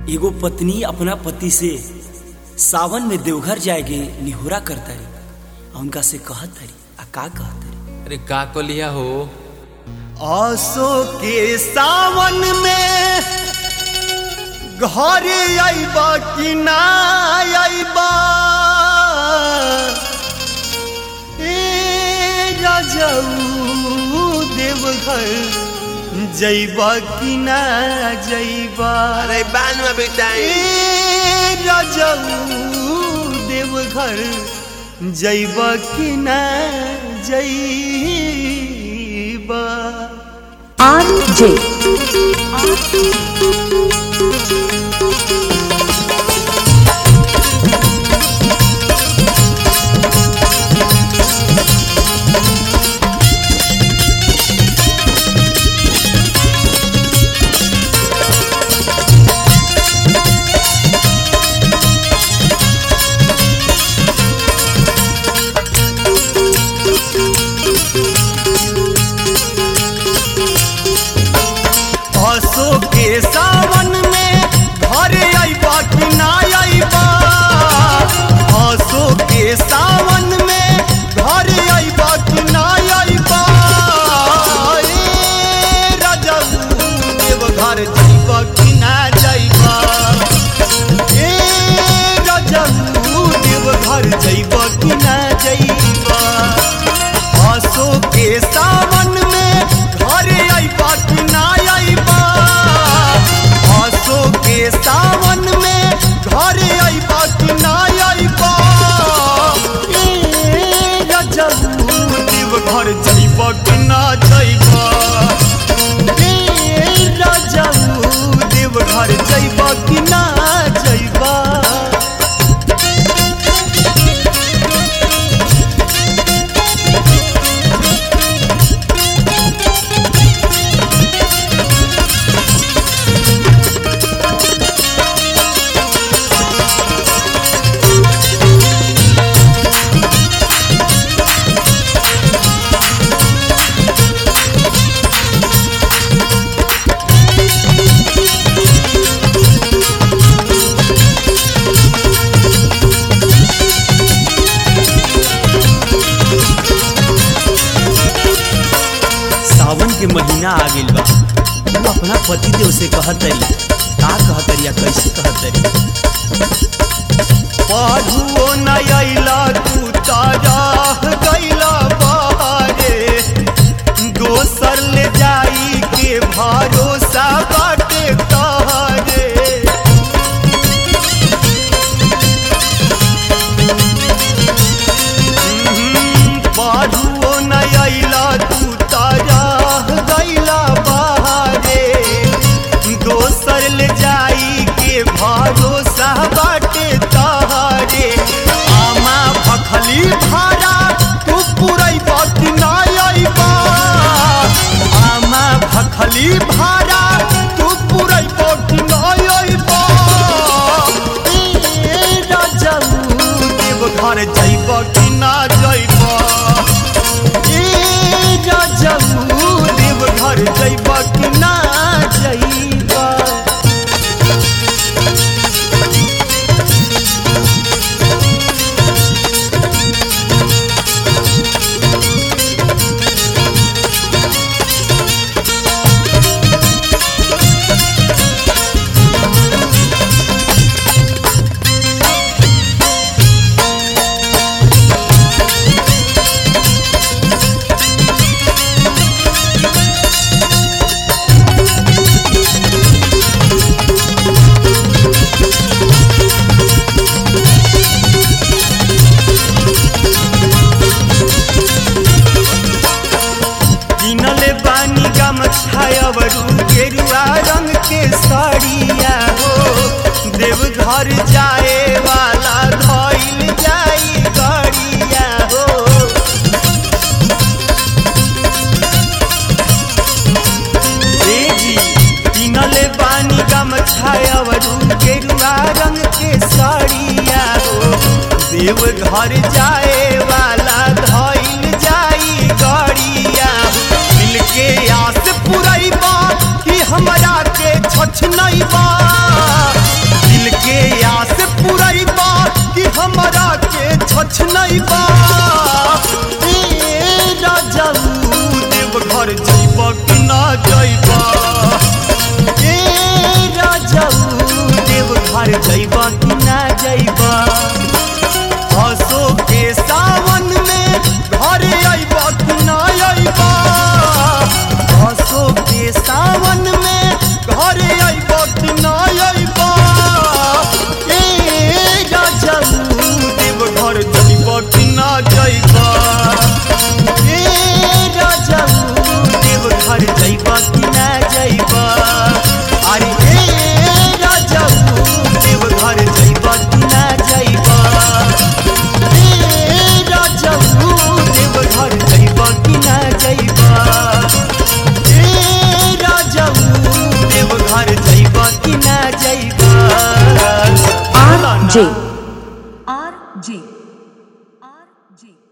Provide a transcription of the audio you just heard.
एगो पत्नी अपना पति से सावन में देवघर जाएगे निहोरा करतारी आ उनका से कहत तारी आ का कहत तारी अरे का कलिया हो आसो के सावन में घर आईबा कि ना आईबा ए राजाऊ देवघर जैबा कि ना जैबा अरे बाल में बिताई ए राजाऊ देवघर जैबा कि ना जैबा RJ. आसो के सावन में घर आईबा कि ना आईबा आसो के सावन में घर आईबा कि ना आईबा ए राजाऊ देव घर जाइबा कि ना जाइबा ए राजाऊ देव घर जाइबा कि ना जाइबा आसो के सावन में घर आईबा कि ना आईबा आसो के सावन में घर आईबा कि ना आईबा ए राजाऊ देव घर जाइबा कि ना जाइबा ए राजाऊ देव घर जाइबा कि ना जाइबा सावन के महीना आ गइल बा तू अपना पति देव से कहत तारी का कहत तारी आ कैसे कहत तारी पाढ़ुओ न अइला तू तारा गइला बारे दोसर ले जाई के भरोसा बाटे तहरे पाढ़ुओ न अइला तू तारा गइला बारे दोसर ले जाई के भरोसा बाटे तहरे आमा भखली भाड़ा तू पुरैबा कि ना अइबा आमा भखली भाड़ा तू पुरैबा कि ना अइबा ए राजाऊ देव घर जइबा कि ना जइबा ए राजाऊ देव घर जइबा कि ना जइबा किनले बानी गमछायवरू गेरुआ रंग के साड़िया हो देवघर जाए वाला धइल जाई गाड़िया हो ए जी किनले बानी गमछायवरू गेरुआ रंग के साड़िया हो देवघर जाए वाला धइल जाई गाड़िया दिल के आस पुरैबा कि हमरा के छछ नहीं बा घर जइबा कि ना जइबा हसो के सावन में घर अइबा कि ना अइबा हसो के सावन में घर अइबा कि ना अइबा ए राजाऊ देव घर जइबा कि ना जइबा ए राजाऊ देव घर जइबा कि ना जइबा अरे ए राजाऊ देव घर जइबा कि ना जइबा ए राजाऊ देव घर जइबा कि ना जइबा ए राजाऊ देव घर जइबा कि ना जइबा R J R J R J